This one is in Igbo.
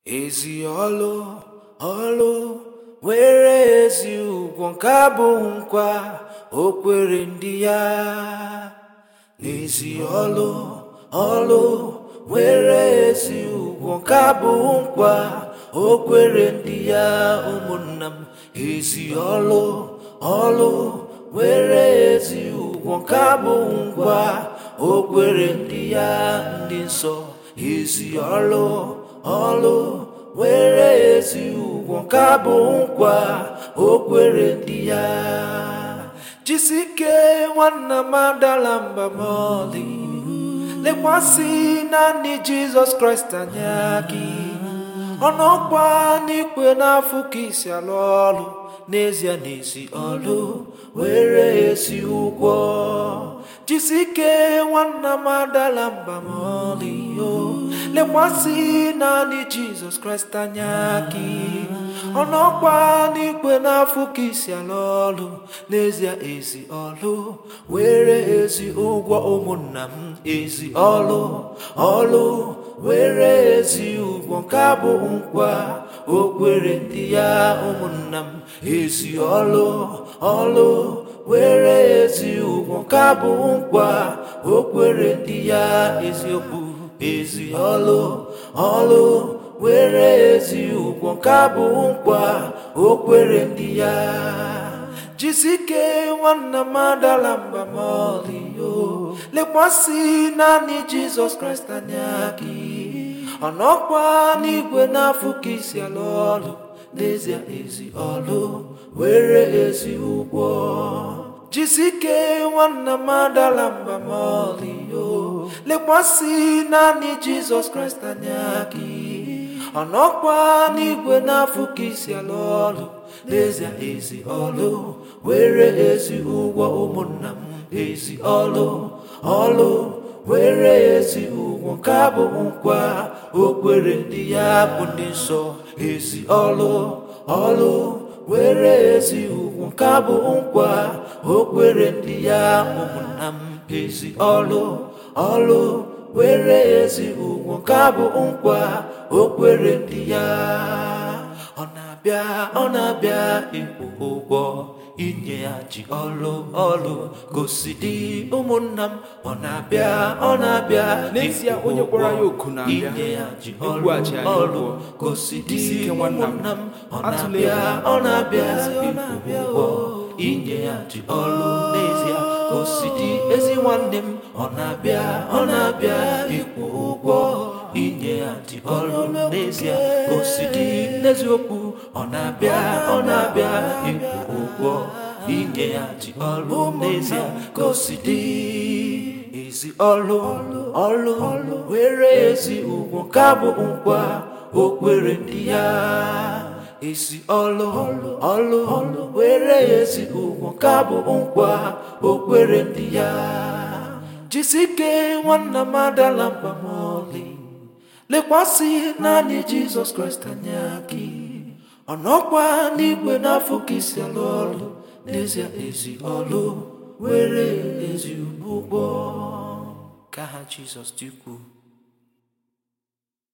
ezi ọlụ ọlụ nwere ezi ụgwọ nke abụghị nkwa o kwere ndị ya n'ezi ọlụ ọlụ nwere ezi ụgwọ nke abụghị nkwa o kwere ndị ya ụmụnna m ezi ọlụ ọlụ nwere ezi ụgwọ nke abụghị nkwa o kwere ndị ya ndị nsọ ezi ọlụ ọlụ nwere ezi ụgwọ nke abụ nkwa o kwere ndị ya jisike nwanna m adala mba ma ọlị lekwasị naanị jizọs kraịst anya gị ọnọkwa n'ikwe n'afọ ka isi alụ ọlụ n'ezie n'ezi ọlụ were ezi ụgwọ jisike nwanna m adala mba ma ọlị o lekwasị naanị jizọs kraịst anya gị ọnọkwa n'ikwe n'afọ ka isi alụ ọlụ n'ezie ezi ọlụ were ezi ụgwọ ụmụnna m ezi ọlụ ọlụ were ezi ụgwọ nke abụ nkwa o kwere ndị ya ụmụnna m ezi ọlụ ọlụ were ezi ụgwọ nke abụ nkwa o kwere ndị ya eziokwu ezi ọlụ ọlụ were ezi ụgwọ nke abụ nkwa o kwere ndị ya jisike nwanna m adala mba ma ọlị o lekwasị naanị jizọs kraịst anya gị ọnọkwa n'igwe n'afọ ka isi alụ ọlụ n'ezie ezi ọlụ were ezi ụgwọ jisike nwanna m adala mba ma ọlị o lekwasị naanị jizọs kraịst anya gị ọnọkwa n'igwe n'afọ ka isi alụ ọlụ n'ezie ezi ọlụ were ezi ụgwọ ụmụnna m ezi ọlụ ọlụ were ezi ụgwọ nke abụ nkwa o kwere ndị ya bụ ndị nsọ ezi ọlụ ọlụ were ezi ụgwọ nke abụ nkwa o kwere ndị ya ụmụnna m ezi ọlụ ọlụ were ezi ụgwọ nke abụ nkwa o kwere ndị ya ọ na-abịa ọ na-abịa ịkwụ ụgwọ inyeghachi ọlụ ọlụ gosi dị ụmụnna m ọ na-abịa ọ na-abịa N'ezie, ịkwụ onye kpọrọ ya ụgwọ oku na-abịa. inyeghachi ọlụ Ikwughachi anyị ọlụ ụgwọ. gosi dị Jisi ike nwanna m. ụmụnna m ọ Atụla na-abịa egwu. ọ na-abịa ịkwụ ụgwọ inyeghachi ọlụ n'ezie gosi dị ezi nwanne m ọ na-abịa ọ na-abịa ịkwụ ụgwọ inyeghachi ọlụ n'ezie gosi dị n'eziokwu ọ na-abịa ọ na-abịa ịkwụ ụgwọ inyeghachi ọlụ n'ezie gosi dị ezi ọlụ ọlụ were ezi ụgwọ ka bụ nkwa o kwere ndị ya ezi ọlụ ọlụ were ezi ụgwọ ka bụ nkwa o kwere ndị ya jisike nwanna m adala mba ma ọlị lekwasị naanị jizọs kraịst anya gị ọnọkwa n'igwe n'afọ ka isi alụ ọlụ n'ezie ezi ọlụ were ezi ụgwọ ka ha jizọs dị ukwuu